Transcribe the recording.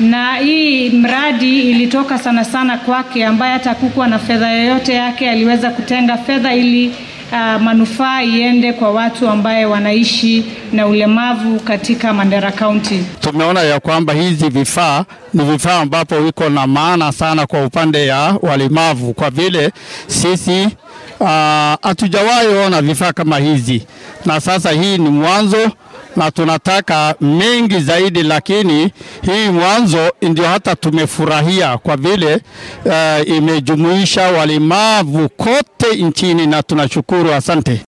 na hii mradi ilitoka sana sana kwake, ambaye hata hakukuwa na fedha yoyote yake, aliweza kutenga fedha ili uh, manufaa iende kwa watu ambaye wanaishi na ulemavu katika Mandera County. Tumeona ya kwamba hizi vifaa ni vifaa ambapo wiko na maana sana kwa upande ya walemavu, kwa vile sisi hatujawahi uh, ona vifaa kama hizi, na sasa hii ni mwanzo na tunataka mengi zaidi, lakini hii mwanzo ndio hata tumefurahia kwa vile uh, imejumuisha walemavu kote nchini na tunashukuru, asante.